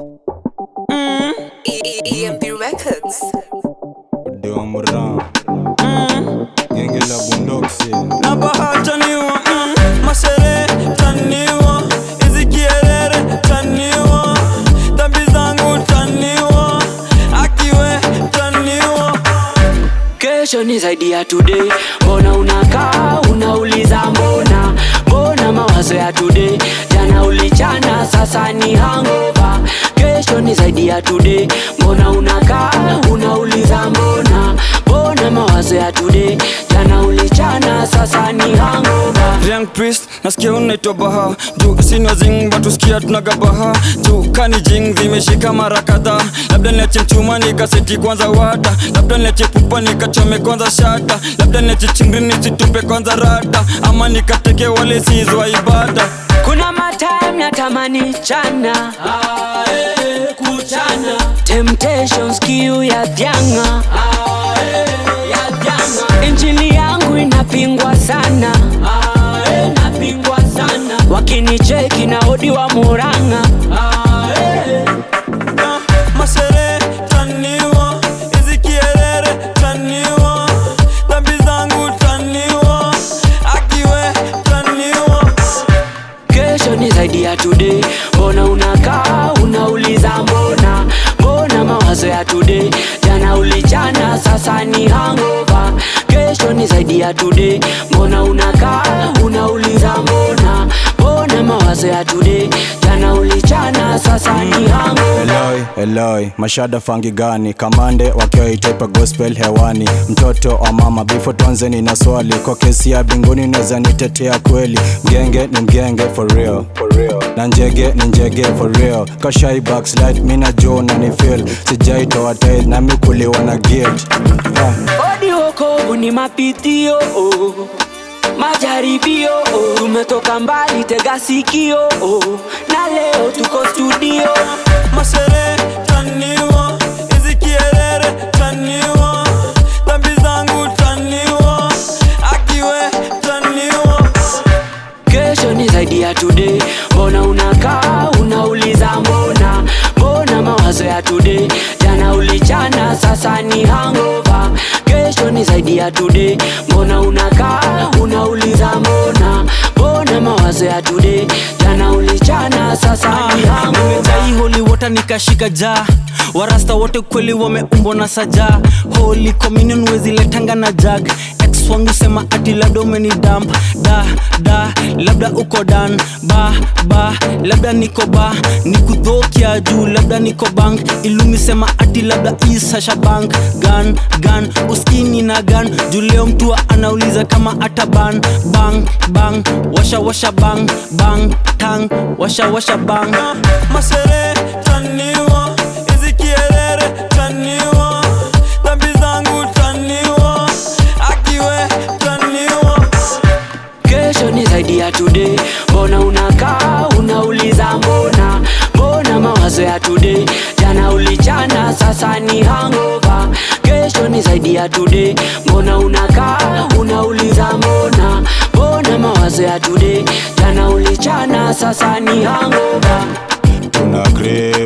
EMP Records. Deomran Genge la bundoksi na bahataniwa mm, mashere taniwa hizi kierere taniwa dhambi zangu taniwa akiwe taniwa kesho ni zaidi ya today mbona unakaa unauliza mbona mbona mawazo ya today jana ulichana sasa ni hangova kesho ni zaidi ya today mbona unakaa unauliza mbona mbona mawazo ya today jana ulichana sasa ni hangova Young priest nasikia unaitwa baha juu sini wazing batusikia tunagabaha juu kani jing zimeshika mara kadhaa labda niache mchuma nikaseti kwanza wata labda niache pupa nikachome kwanza shata labda niache chingri nisitupe kwanza rata ama nikateke wale sizwa ibada kuna matime natamani chana kuchana temptations kiu ya vyanga injili yangu inapingwa sana inapingwa sana wakinicheki na odi wa muranga Na mashere taniwa hizi kierere taniwa dhambi zangu taniwa akiwe taniwa kesho ni zaidi ya today mbona unakaa unauliza mbona mbona mawazo ya today jana ulichana sasa ni hangova kesho ni zaidi ya today mbona unakaa unauliza mbona mbona mawazo ya today jana ulichana sasa ni hangova Eloi, Eloi, mashada fangi gani kamande wakiwa itaipa gospel hewani mtoto wa mama bifo tonzeni na swali kwa kesi ya binguni naweza nitetea kweli mgenge ni mgenge for real, for real. na njege ni njege for real kashai backslide mina jo na ni feel sijaitoa tail nami kuliwa na guilt yeah. odi wokovu ni mapitio oh. majaribio oh. tumetoka mbali tega sikio oh. na leo tuko studio mashere taniwa hizi kierere taniwa dhambi zangu taniwa akiwe taniwa kesho ni zaidi ya today mbona unakaa unauliza mbona mbona mawazo ya today jana ulichana sasa ni hangova kesho ni zaidi ya today mbona unakaa unauliza mbona mbona mawazo ya today jana ulichana sasa ni hangova nimejai holy water nikashika jaa warasta wote kweli wameumbwa na sajaa holy communion weziletanga na jag ex wangu sema ati labda umeni damp da da labda uko dan ba ba labda niko ba nikudhokia juu labda niko bank ilumi sema ati labda isasha bank gan gan uskini na gan juu leo mtu anauliza kama ata ban bang bang washa washa bang bang tang washa washa bang mashere taniwa hizi kierere taniwa dhambi zangu taniwa akiwe taniwa kesho ni zaidi ya today mbona unakaa unauliza mbona mbona mawazo ya today jana ulichana sasa ni hangova kesho ni zaidi ya today mbona unakaa unauliza mbona mbona mawazo ya today jana ulichana sasa ni hangova tuna crave